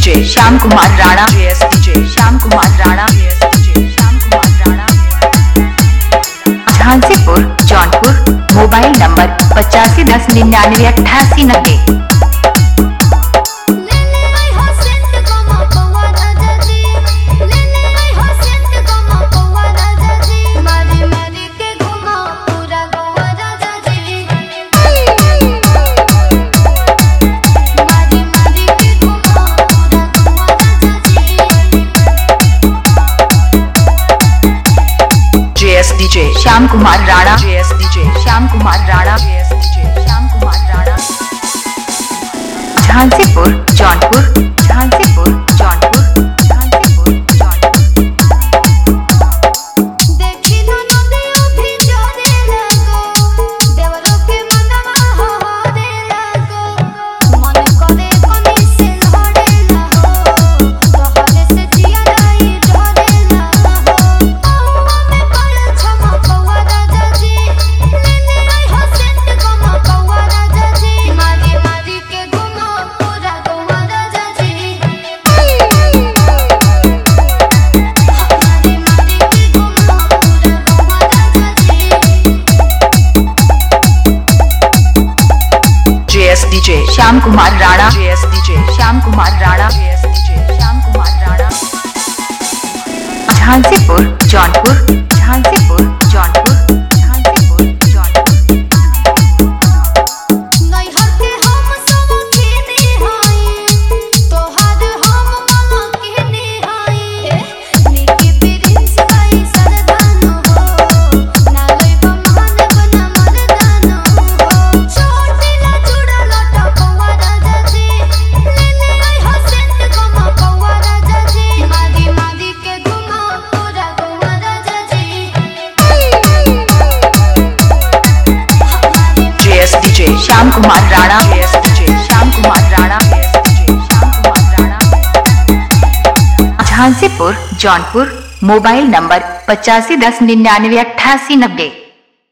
DJ Shyam Kumar Rana JS DJ Shyam Kumar Rana JS DJ Shyam Kumar Rana Jhansipur Jaunpur mobile number पचासी दस निन्यानवे अट्ठासी नब्बे ले ले आई हो सेंट कमा पौवा राजा जी ले ले आई हो सेंट कमा पौवा राजा जी मारी मारी के घुमा पूरा गोवा राजा जी मारी मारी के घुमा पूरा गोवा राजा जी JS DJ Shyam Kumar Rana JS DJ Shyam Kumar Rana JS DJ Shyam Kumar Rana Jhansipur Jaunpur Jhansipur Jaunpur Jhansipur Jaunpur देखी न नदियो भी जोरे लगो देवरो के मनवा हो हो रे लगो मन करे कोनी से लहरे लगो तोहरे से जिया रही डरे लगो पौवा में पड़ल छमा पौवा राजा जी ले ले आई हो सेंट गमा पौवा राजा जी मारी मारी के घुमा पूरा गोवा राजा जी मारी मारी के घुमा पूरा गोवा राजा जी JS DJ Shyam Kumar Rana JS DJ Shyam Kumar Rana JS DJ Shyam Kumar Rana Jhansipur Jaunpur Jhansipur Jaunpur Jhansipur Jaunpur नैहर के हम सब खेने हाई तोहार हम मला कहने हाई नीके प्रिंस भाई सरदानो हो नालय बमहन बना मरदानो हो छोटीला चूड़ा लटा पौवा राजा जी ले ले आई हो सेंट गमा पौवा राजा जी मारी मारी के घुमा पूरा गोवा राजा जी JS DJ Shyam Kumar Rana JS DJ Shyam Kumar Rana JS DJ Shyam Kumar Rana Jhansipur Jaunpur mobile number पचासी दस निन्यानवे अट्ठासी नब्बे